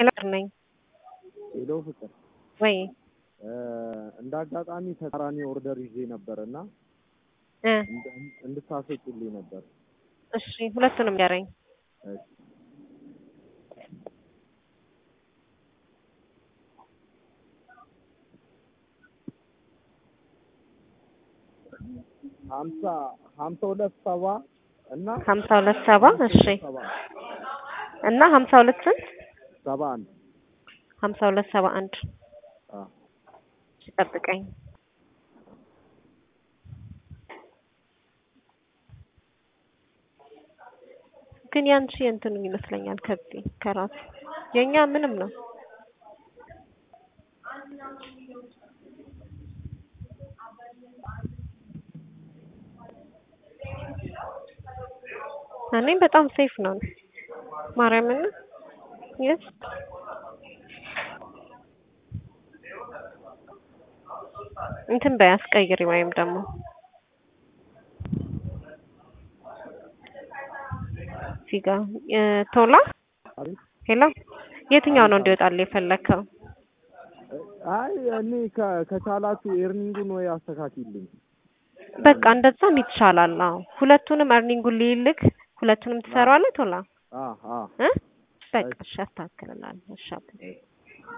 ሄሎ ነኝ ሄሎ ፍቅር ወይ እንደ አጋጣሚ ተቃራኒ ኦርደር ይዤ ነበር እና እ እንድታስወጪልኝ ነበር። እሺ ሁለቱንም ንገረኝ። እሺ ሀምሳ ሀምሳ ሁለት ሰባ እና ሀምሳ ሁለት ሰባ እሺ ሰባ እና ሀምሳ ሁለት ስንት ሰባ አንድ ሀምሳ ሁለት ሰባ አንድ አ እሺ ጠብቀኝ። ግን ያንቺ እንትኑ ይመስለኛል ከዚህ ከራሱ የኛ ምንም ነው። እኔም በጣም ሴፍ ነው ማርያምን የስ እንትን በይ አስቀይሪ ወይም ደግሞ እዚህ ጋ እ ቶላ አቤት ሄሎ የትኛው ነው እንዲወጣልህ የፈለግከው? አይ እኔ ከ- ከቻላችሁ ኤርኒንጉን ወይ አስተካክልኝ። በቃ እንደዛም ይቻላል። አዎ ሁለቱንም እርኒንጉን ልይልክ ሁለቱንም ትሰራዋለህ ቶላ አ አ እ በቃ እሺ አስተካክልልሃለሁ። እሺ አባ